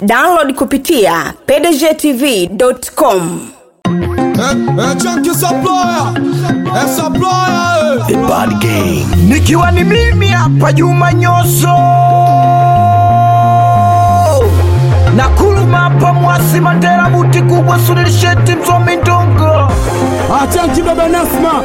download kupitia pdgtv.com Chunky supplier, eh, supplier, eh. The Bad Gang. nikiwa ni mimi hapa Juma Nyoso na kulumapa mwasi Mandela buti kubwa sunilisheti msomi ndongo Ah, Chunky baba Nasma.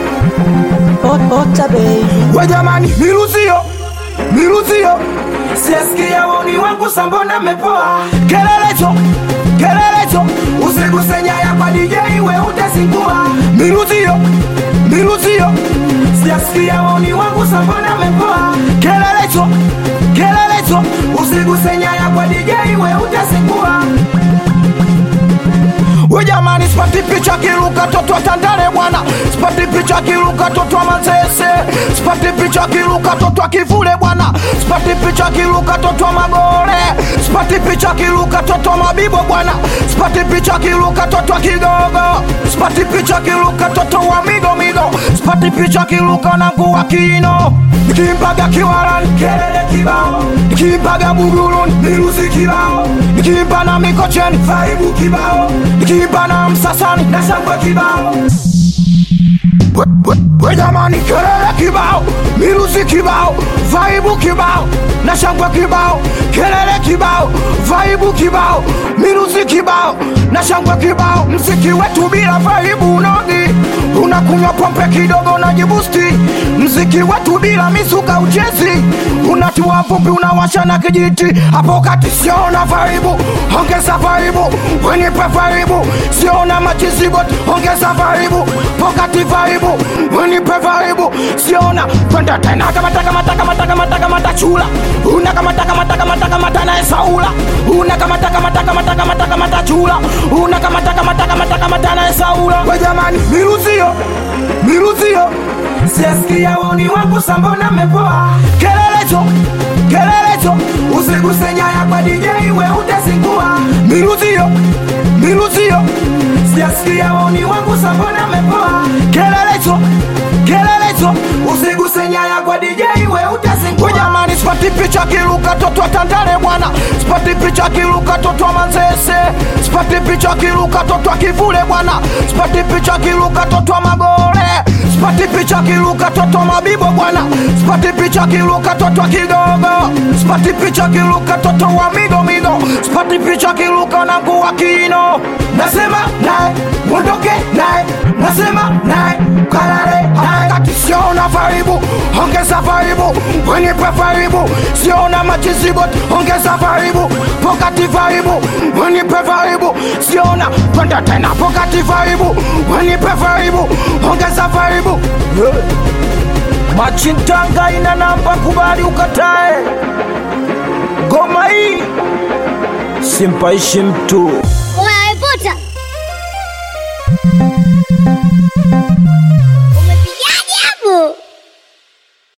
we jamani, niruzio niruzio, siasikia woni wangu sambona mepoa kelelecho kelelecho, usiguse nyaya kwa DJ we utazingua niruzio niruzio, siasikia woni wangu sambona mepoa kelelecho kelelecho, usiguse nyaya kwa DJ we utazingua we jamani, sipati picha kiruka toto wa Tandale bwana, sipati picha kiruka toto wa Manzese, sipati picha kiruka toto wa Kivule bwana, sipati picha kiruka toto wa Magore, sipati picha kiruka toto wa Mabibo bwana, sipati picha kiruka toto wa Kigogo, sipati picha kiruka toto wa Migo Migo, sipati picha kiruka na nguwa Kino, nikimbaga Kiwaran kelele kibao, nikimbaga Bugurun miruzi kibao, nikimba na Mikocheni vaibu kibao, nikimba na Msasani na shangwe kibao We- we- we jamani, kelele kibao, miruzi kibao, vaibu kibao, na shangwe kibao, kelele kibao, vaibu kibao, miruzi kibao, na shangwe kibao. Mziki wetu bila vaibu unogi, unakunywa pombe kidogo unajibusti. Mziki wetu bila misuka uchezi, unatua pombe unawasha na kijiti. Hapo kati siona vaibu, ongeza vaibu, wenipe vaibu, siona machizibo, ongeza vaibu, pokati vaibu, wenipe vaibu, siona kwenda tena kamata kamata kamata kamata kamata chula, una kamata kamata kamata kamata na Saula, una kamata kamata kamata kamata kamata chula, una kamata kamata kamata kamata na Saula. We jamani, miruzio miruzio, siasikia woni wangu sambona mepoa, kelelecho kelelecho, usiguse nyaya kwa DJ we utazingua, miruzio miruzio, siasikia woni wangu sambona mepoa, kelelecho kelelecho, usiguse nyaya kwa DJ we utazingua. We jamani, sipati picha kiruka toto wa Tandale bwana, sipati picha kiruka toto wa Manzese, sipati picha kiruka toto wa Kivule bwana, sipati picha kiruka toto wa Magore, sipati picha kiruka toto wa Mabibo bwana, sipati picha kiruka toto wa Kigogo, sipati picha kiruka toto wa Migo Migo, sipati picha kiruka na nguwa Kino. Nasema naye mondoke naye, nasema naye kalale naye, kati siona vaibu, ongeza vaibu, wenipe vaibu, siona machizibo, ongeza vaibu, pokati vaibu, wenipe vaibu, siona kwenda tena, pokati vaibu, wenipe vaibu, ongeza vaibu Machintanga ina namba, kubali ukatae. Goma hii simpaishi mtu. Unaipota